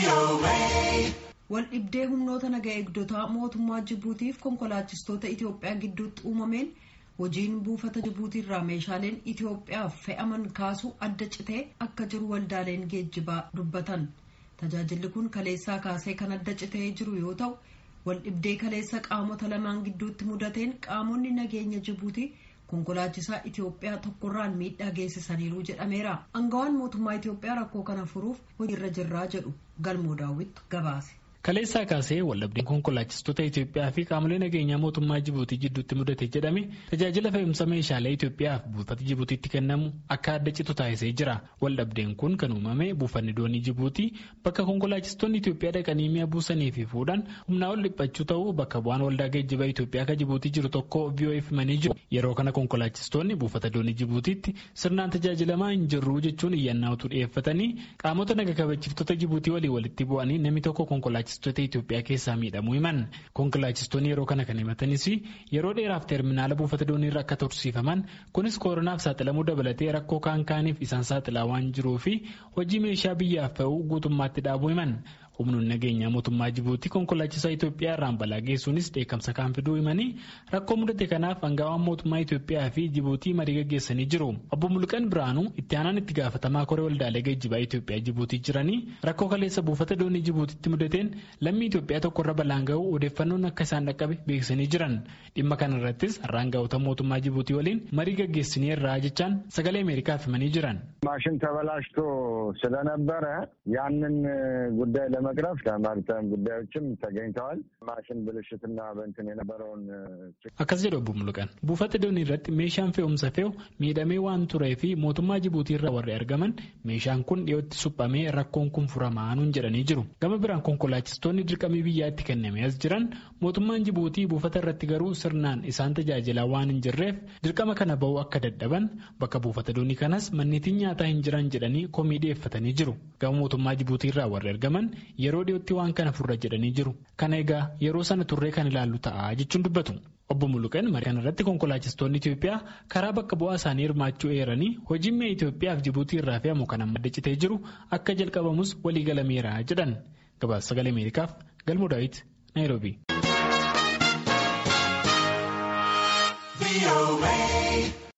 Wal dhibdee humnoota naga eegdotaa mootummaa Jibuutiif konkolaachistoota Itoophiyaa gidduutti uumameen hojiin buufata Jibuutiirraa meeshaaleen Itoophiyaaf fe'aman kaasuu adda citee akka jiru waldaaleen geejjibaa dubbatan. Tajaajilli kun kaleessaa kaasee kan adda citee jiru yoo ta'u, wal dhibdee kaleessa qaamota lamaan gidduutti mudateen qaamonni nageenya Jibuutii konkolaachisaa Itoophiyaa tokkorraan miidhaa geessisaniiru jedhameera. Angawaan mootummaa Itoophiyaa rakkoo kana furuuf hojiirra jirraa jedhu galmoo daawwittu gabaase. Kaleessaa kaasee waldhabdeen konkolaachistoota Itoophiyaa fi qaamolee nageenyaa mootummaa Jibuutii jidduutti mudate jedhame tajaajila fe'umsa meeshaalee Itoophiyaaf buufata Jibuutiitti kennamu akka adda citu taasisee jira. Waldhabdeen kun kan uumame buufanni doonii Jibuutii bakka konkolaachistoonni Itoophiyaa dhaqanii mi'a buusanii fi fuudhan humnaa ol dhiphachuu ta'uu bakka bu'aan waldaa geejjibaa Itoophiyaa kan Jibuutii jiru tokko VOF himanii jiru. Yeroo kana konkolaachistoonni buufata doonii Jibuutiitti sirnaan tajaajilamaa hin jirru jechuun iyyannaatu dhiyeeffatanii qaamota naga kabachiiftota Jibuutii walii walitti bu'anii namni tokko konkolaachistoota Itoophiyaa keessaa miidhamuu himan konkolaachistoonni yeroo kana kan himatanis yeroo dheeraaf teerminaala buufata dooniirra akka tursiifaman kunis kooronaaf saaxilamuu dabalatee rakkoo kaan kaaniif isaan saaxilaa waan jiruu fi hojii meeshaa biyyaaf fe'uu guutummaatti dhaabuu himan. humnoonni nageenyaa mootummaa Jibuutii konkolaachisaa Itoophiyaa irraan balaa geessuunis dheekkamsa kan fiduu himanii rakkoo mudate kanaaf angawaan mootummaa Itoophiyaa fi Jibuutii marii gaggeessanii jiru. Obbo Mulqan Biraanuu itti aanaan itti gaafatamaa koree waldaalee geejjibaa Itoophiyaa Jibuutii jiranii rakkoo kaleessa buufata doonii Jibuutiitti mudateen lammii Itoophiyaa tokkorra balaan ga'uu odeeffannoon akka isaan dhaqqabe beeksisanii jiran. Dhimma kana irrattis har'aanga'oota mootummaa Jibuutii waliin marii gaggeessinee irraa jechaan sagalee Ameerikaaf himanii jiran. ማሽን ተበላሽቶ ስለነበረ ያንን ጉዳይ ለመቅረፍ ከማሪታይም ጉዳዮችም ተገኝተዋል። ማሽን ብልሽትና በንትን የነበረውን akkas jedhu obbo Muluqan buufata doonii irratti meeshaan fe'umsa fe'u miidhamee waan turee fi mootummaa Jibuutii irraa warri argaman meeshaan kun dhiyootti suphamee rakkoon kun furamaa nuun jedhanii jiru. Gama biraan konkolaachistoonni dirqamii biyyaa itti kennamee as jiran mootummaan Jibuutii buufata irratti garuu sirnaan isaan tajaajilaa waan hin jirreef dirqama kana ba'uu akka dadhaban bakka buufata doonii kanas manneetiin nyaataa hin jiran jedhanii komii dhiyeeffatanii jiru. Gama mootummaa Jibuutii irraa warri argaman yeroo dhiyootti waan kana furra jedhanii jiru. Kana egaa yeroo sana turree kan ilaallu ta'a jechuun dubbatu. Obbo Muluqan marii kana irratti konkolaachistoonni Itoophiyaa karaa bakka bu'aa isaanii hirmaachuu eeranii hojiin mi'a Itoophiyaa fi Jibuutii irraa fe'amu kan amma adda citee jiru akka jalqabamus walii galameera jedhan. Gabaasa sagalee Ameerikaaf Galmoo Daawit Naayiroobii.